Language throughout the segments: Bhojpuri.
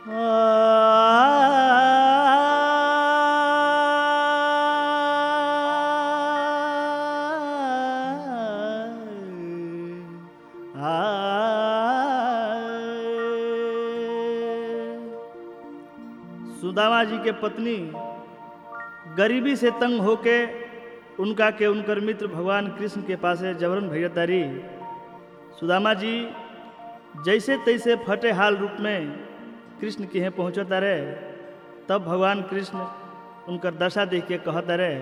सुदामा जी के पत्नी गरीबी से तंग होके उनका के उनकर मित्र भगवान कृष्ण के पासे जबरन भैयतारी सुदामा जी जैसे तैसे फटे हाल रूप में कृष्ण के यहाँ पहुँचता रहे तब भगवान कृष्ण उनकर दशा देख के कहता रहे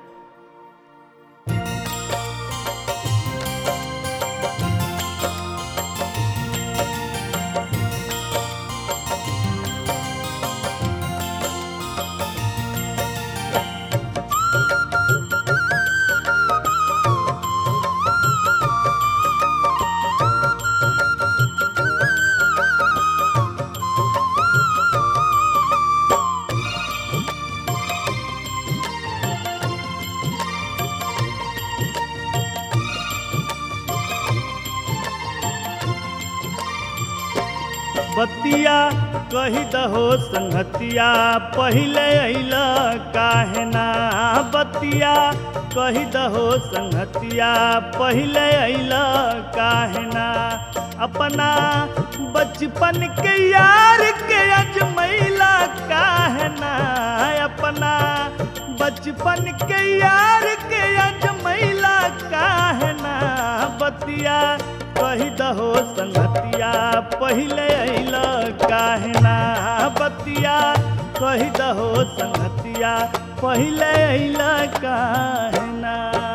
बतिया कही दहो संगतिया पहले अइल काहे ना बतिया कही दहो संगतिया पहले अइल काहे ना अपना बचपन के यार के अजमैला काहे ना अपना बचपन के यार के अजमैला काहे ना बतिया कही दहो संगतिया पहले अइल काहे ना बतिया कही दहो संगतिया पहले अइल काहे ना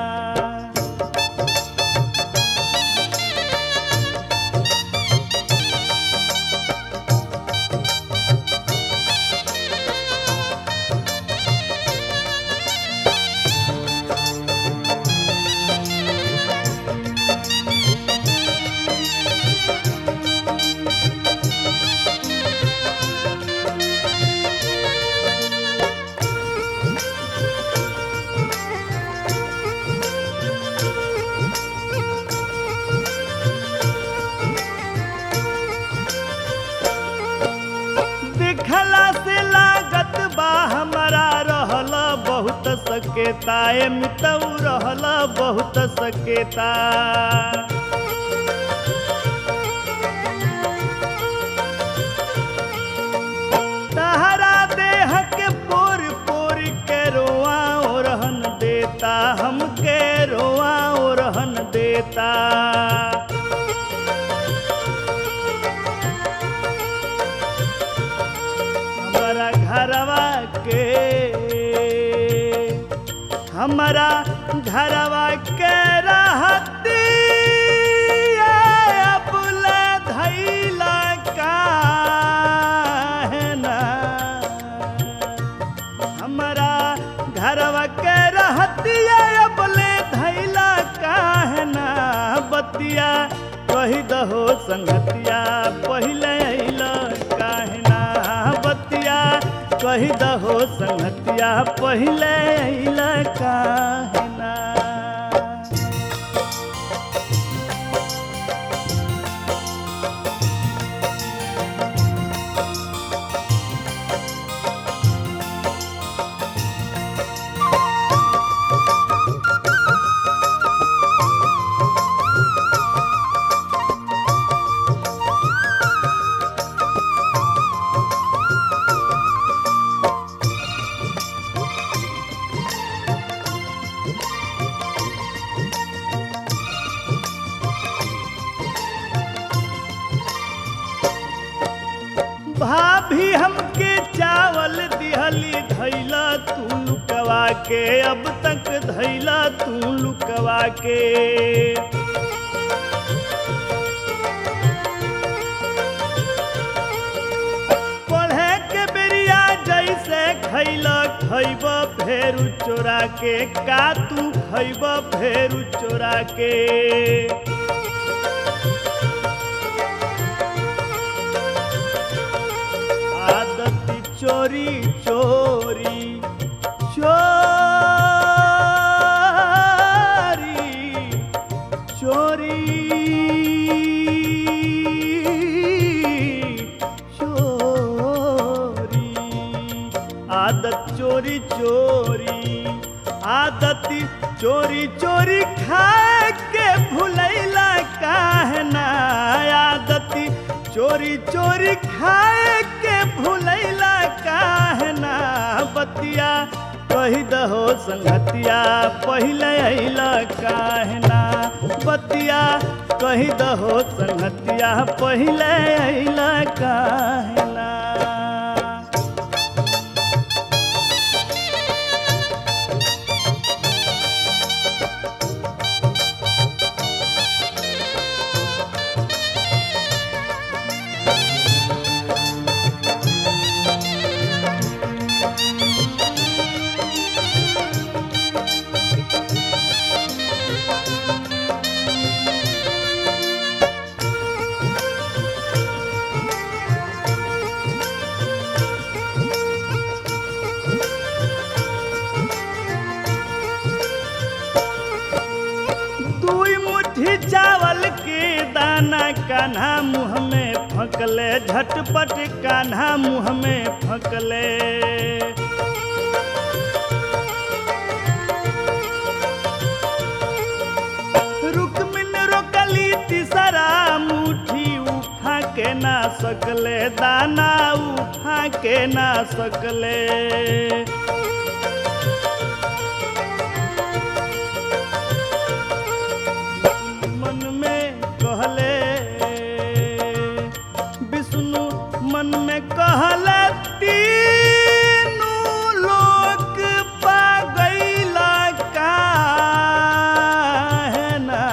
देखला से लागत बा हमारा रहल बहुत सकेता ए मितऊ रहल बहुत सकेता तहरा देह के पोर पोर के रोआ ओ रहन देता हमके रोआ ओ रहन देता हमारा घरवा के हमारा घरवा के रहती अबुल धैला काहे ना हमारा घरवा के रहती अबले धैला काहे ना बतिया कही दहो संगतिया पहले अइला काहे ना बतिया कही दहो संगतिया पहले अइला काहे ना भाभी हमके चावल दिहली धैला तू लुकवा के अब तक धैला तू लुकवा के पढ़े के बेरिया जैसे खैला खैब फेरू चोरा के का तू खैब फेरू चोरा के आदत चोरी चोरी चोरी चोरी आदत चोरी चोरी आदत चोरी चोरी खाए के भुलैला काहे ना आदत चोरी चोरी खाए के भुलैला काहे ना बतिया कही दहो संगतिया पहिले अइला काहे ना बतिया कही दहो संगतिया पहिले अइला काहे ना दुई मुट्ठी चावल के दाना कान्हा मुँह में फंकले झटपट कान्हा मुँह में फंकले रुकमिन रोकली तीसरा मुट्ठी उठा के ना सकले दाना उठा के ना सकले मन में कहले विष्णु मन में कहले तीनू लोक पा गईला काहे ना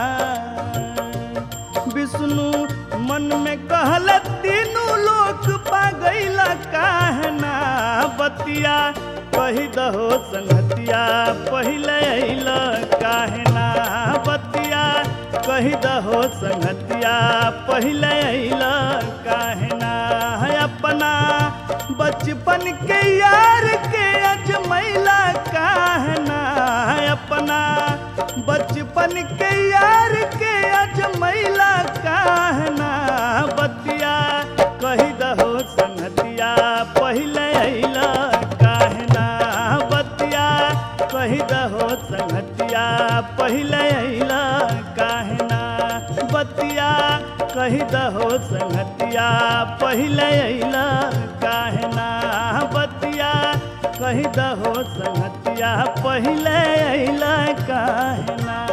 विष्णु मन में कहले तीनू लोक पा गईला काहे ना बतिया कही दहो संगतिया पहिले अइला काहे ना बतिया कही दहो संगतिया पहिले अइला काहे ना है अपना बचपन के यार के अजमैला काहे ना है अपना बचपन के यार के अजमैला काहे ना बतिया कही दहो संगतिया पहिले अइला काहे ना बतिया कही दहो संगतिया पहिले अइला काहे ना बतिया कही दहो संगतिया पहिले अइला काहे ना बतिया कही दहो संगतिया पहिले अइला काहे ना